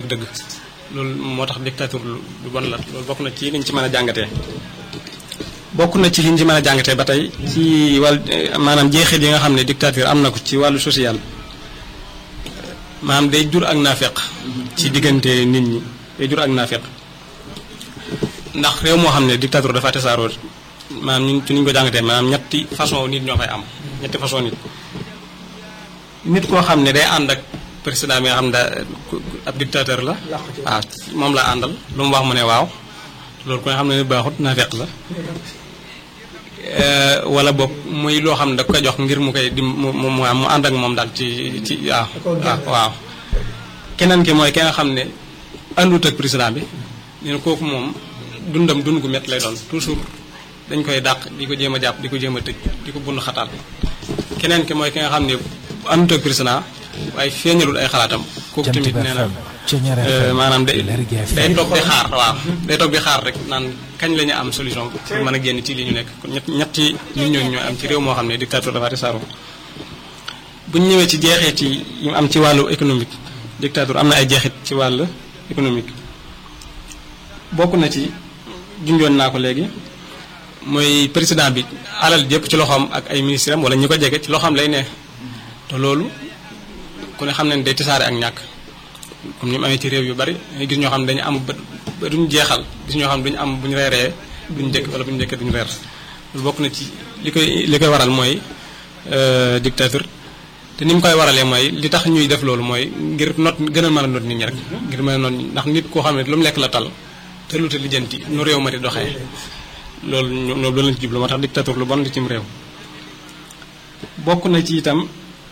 dëgg loolu moo tax dictature lu lu bon la loolu bokk na ci liñ ci mën a jàngatee bokk na ci liñ ci mën a jàngatee ba tey ci wàll maanaam jeexit yi nga xam ne dictature am na ko ci wàllu social maanaam day jur ak naafeq ci diggante nit ñi day jur ak naafeq ndax réew moo xam ne dictature dafa tasaaroo maanaam ñun ci niñ ko jàngatee maanaam ñetti façon nit ñoo fay am ñetti façon nit nit koo xam ne day ànd ak président bi nga xam ne daa ab dictateur la waaw moom la àndal lu mu wax mu ne waaw loolu ko nga xam ne ni baaxut naafeq la wala boog muy loo xam ne da koy jox ngir mu koy di mu mu mu ànd ak moom daal ci ci waaw waaw waaw keneen ki mooy ki nga xam ne àndut ak président bi nee na kooku moom dundam dund gu métti lay doon toujours dañ koy dàq di ko jéem a jàpp di ko jéem a tëj di ko bund xataal keneen ki mooy ki nga xam ne àndut ak président waaye feeñalul ay xalaatam kooku tamit nee na maanaam day day toog di xaar waaw day toog di xaar rek naan kañ la ñu am solution pour mën a génn ci li ñu nekk kon ñett ñetti nit ñooñu ñoo am ci réew moo xam ne dictature dafa tasaaroo bu ñu ñëwee ci jeexit yi yi am ci wàllu économique dictature am na ay jeexit ci wàllu économique bokk na ci junjoon naa ko léegi mooy président bi alal jëpp ci loxoom ak ay ministre am wala ñi ko jege ci loxoom lay ne te loolu ku ne xam ne day tasaare ak ñàkk comme ni mu amee ci réew yu bari dañuy gis ñoo xam ne dañu am ba duñu jeexal gis ñoo xam ne duñu am bu ñu reeree duñu njëkk wala bu ñu njëkkee duñu reer loolu bokk na ci li koy li koy waral mooy dictature te ni mu koy waralee mooy li tax ñuy def loolu mooy ngir not gën a mën a not nit ñi rek ngir mën a not ndax nit koo xam ne lu mu lekk la tal te lu te lijjanti nu réew ma di doxee loolu ñu loolu lañ ci jublu moo tax dictature lu bon di cim réew bokk na ci itam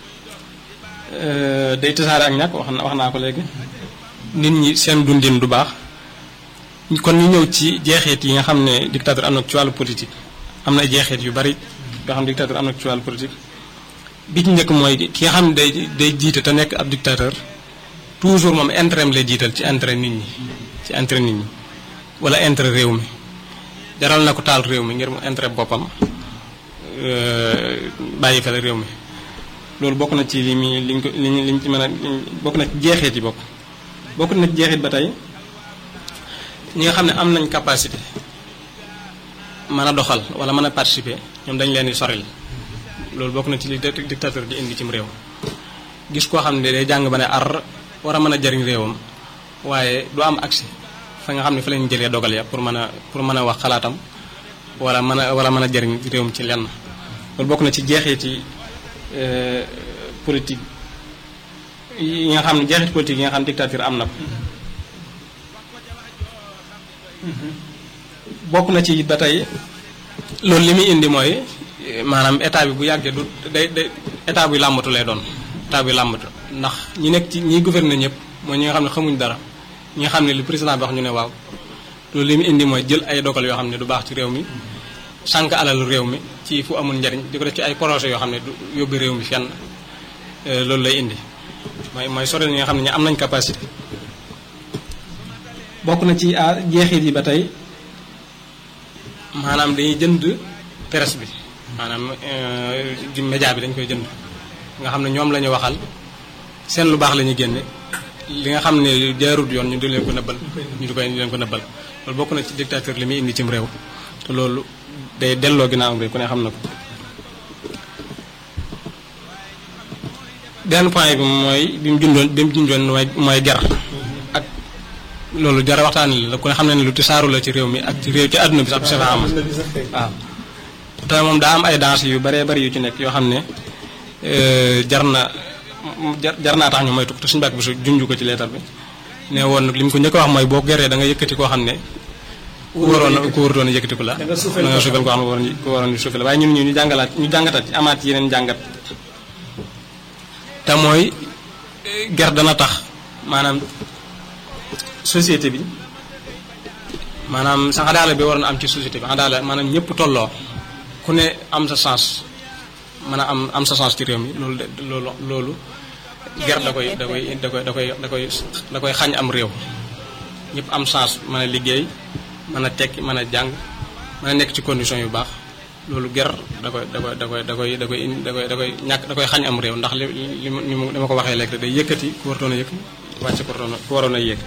day tasaare ak ñàkk wax na wax naa ko léegi nit ñi seen dundin du baax kon ñu ñëw ci jeexeet yi nga xam ne dictature am na ci wàllu politique am na jeexeet yu bari yoo xam ne dictature am na ci wàllu politique bi ci njëkk mooy ki nga xam ne day day jiite te nekk ab dictateur toujours moom intérêt lay jiital ci intérêt nit ñi ci intérêt nit ñi wala intérêt réew mi jaral na ko taal réew mi ngir mu intérêt boppam bàyyi fele réew mi loolu bokk na ci li mi liñ ko liñ liñ ci mën a bokk na ci jeexit yi bokk bokk na ci jeexit ba tey ñi nga xam ne am nañ capacité mën a doxal wala mën a participer ñoom dañ leen di soril loolu bokk na ci li dictateur di indi cim réew gis koo xam ne day jàng ba ne ar war a mën a jariñ réewam waaye du am accès fa nga xam ne fa lañ jëlee dogal ya pour mën a pour mën a wax xalaatam wala mën a wala mën a jariñ réewam ci lenn loolu bokk na ci jeexit yi politique yi nga xam ne jeexit politique yi nga xam ne dictature am na ko bokk na ci ba tey loolu li muy indi mooy maanaam état bi bu yàggee du day day état buy làmbatu lay doon état buy làmbatu ndax ñi nekk ci ñiy gouverner ñëpp mooy ñi nga xam ne xamuñ dara ñi nga xam ne li président bi wax ñu ne waaw loolu li muy indi mooy jël ay dogal yoo xam ne du baax ci réew mi sànq alal réew mi ci fu amul njariñ di ko def ci ay projet yoo xam ne du yóbbu réew mi fenn loolu lay indi mooy mooy sorel ñi nga xam ne ñu am nañ capacité bokk na ci jeexit yi ba tey maanaam dañuy jënd presse bi maanaam di média bi dañ koy jënd nga xam ne ñoom la ñu waxal seen lu baax la ñuy génne li nga xam ne jaarut yoon ñu di leen ko nëbbal ñu di koy di leen ko nëbbal loolu bokk na ci dictateur li muy indi cim réew te loolu day delloo ginnaaw bi ku ne xam na ko benn point bi mooy bi mu jundoon bi mu jundoon mooy mooy jar ak loolu jar waxtaan la ku ne xam ne ne lu tisaaru la ci réew mi ak ci réew ci àdduna bi sax safa am waaw te moom daa am ay danse yu baree bari yu ci nekk yoo xam ne jar na jar naa tax ñu moytu te suñu bàkk bi su junj ko ci leetar bi ne woon nag li mu ko njëkk a wax mooy boo geree da nga yëkkati koo xam ne ku waroon ku warutoon a yëkkati ko la da nga suufal koo xam ne waroon ko waroon di suufal waaye ñun ñu ñu jàngalaat ñu jàngataat ci amaat ci yeneen jàngat te mooy ger dana tax maanaam société bi maanaam sa xadaala bi waroon am ci société bi xadaala maanaam ñëpp tolloo ku ne am sa sens mën a am am sa sens ci réew mi loolu de loolu loolu ger da koy da koy da koy da koy da koy da koy xañ am réew ñëpp am sens mën a liggéey mën a tekki mën a jàng mën a nekk ci condition yu baax loolu ger da koy da koy da koy da koy da koy da koy da koy ñàkk da koy xañ am réew ndax li li li ma ko waxee léegi day yëkkati ku waroon a yëkk wàcce ku waroon a ku waroon a yëkk